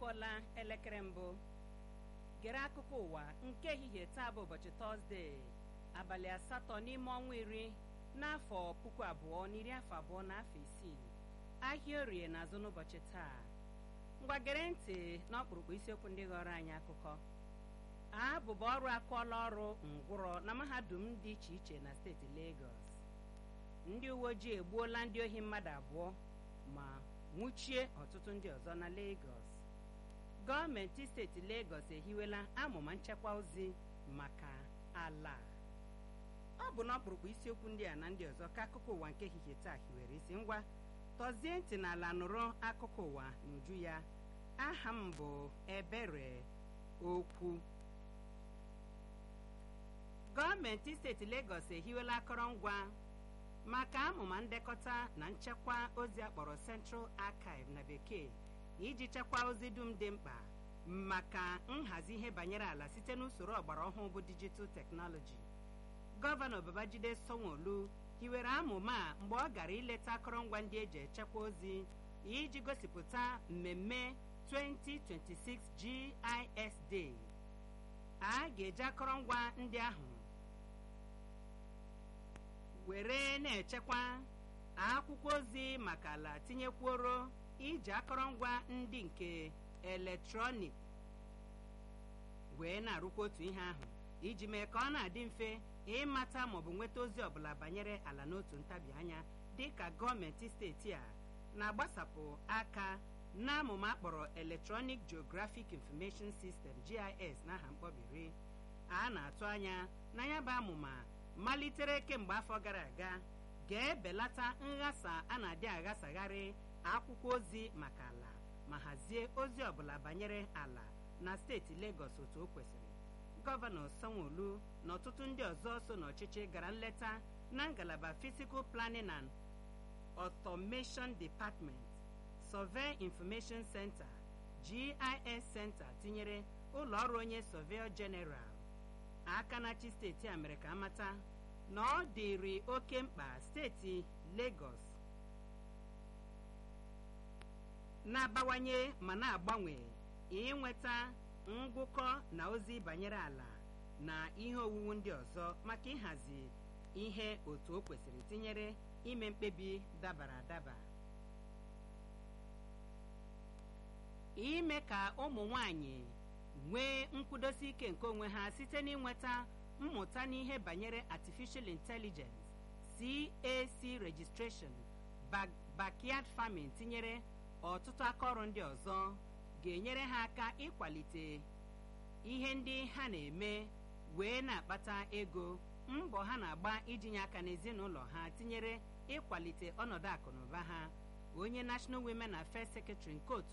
akụọla elekere mbụ gere akụkọ ụwa nke ehihie taa bụ ụbọchị tọzdee abalị asatọ n'ime ọnwa iri n'afọ puku abụọ na iri afọ abụọ na afọ isii ahịa orie na-azụ n'ụbọchị taa ngwa gere ntị n'ọkpụrụkpụ isiokwu ndị ghọrọ anyị akụkọ abụba ọrụ akụọla ọrụ ngwụrọ na mahadum dị iche iche na steeti Lagos ndị uwe ojii egbuola ndị ohi mmadụ abụọ ma nwụchie ọtụtụ ndị ọzọ na Lagos gọọmenti steeti Lagos ehiwela amụma nchekwa ozi maka ala ọ bụ n'ọkpụrụkpụ isiokwu ndị a na ndị ọzọ ka akụkọ ụwa nke ehihie taa hiwere isi ngwa tọzie ntị n'ala nụrụ akụkọ ụwa n'uju ya aha m bụ ebere okwu gọọmenti steeti Lagos ehiwela akọrọngwa maka amụma ndekọta na nchekwa ozi akpọrọ Central Archive na bekee iji chekwaa ozi dum dị mkpa maka nhazi ihe banyere ala site n'usoro ọgbara ọhụụ bụ dijital teknọlọji gọvanọ Babajide Sanwo-Olu hiwere amụma a mgbe ọ gara ileta akọrọngwa ndị eji echekwa ozi iji gosipụta mmemme 2026 GIS Day a ga-eji akọrọngwa ndị ahụ were na-echekwa akwụkwọ ozi maka ala tinyekwuoro iji akọrọngwa ndị nke eletrọnik wee na-arụkwa otu ihe ahụ iji mee ka ọ na-adị mfe ịmata maọbụ nweta ozi ọbụla banyere ala n'otu ntabi anya dị ka gọọmenti steeti a na-agbasapụ aka n'amụma akpọrọ Electronic Geographic Information System GIS n'aha mkpọbiri a na-atụ anya na ya bụ amụma malitere kemgbe afọ gara aga ga-ebelata nghasa a na-adị aghasagharị akwụkwọ ozi maka ala ma hazie ozi ọbụla banyere ala na steeti Lagos otu o kwesịrị gọvanọ Sanwo-Olu na ọtụtụ ndị ọzọ so n'ọchịchị gara nleta na ngalaba Physical Planning and Automation Department Survey Information Center GIS Center tinyere ụlọ ọrụ onye Surveyor General aka na-achị steeti a mere ka amata na ọ dịrị oke mkpa steeti Lagos na-abawanye ma na-agbanwe ịnweta ngụkọ na ozi banyere ala na ihe owuwu ndị ọzọ maka ịhazi ihe otu o kwesịrị tinyere ime mkpebi dabara adaba ime ka ụmụ nwanyị nwee nkwudosi ike nke onwe ha site n'ịnweta mmụta n'ihe banyere artificial intelligence CAC registration backyard farming tinyere ọtụtụ akaọrụ ndị ọzọ ga-enyere ha aka ịkwalite ihe ndị ha na-eme wee na-akpata ego mbọ ha na-agba ijinye aka n'ezinụlọ ha tinyere ịkwalite ọnọdụ akụ na ụba ha onye National Women Affairs Secretary nke otu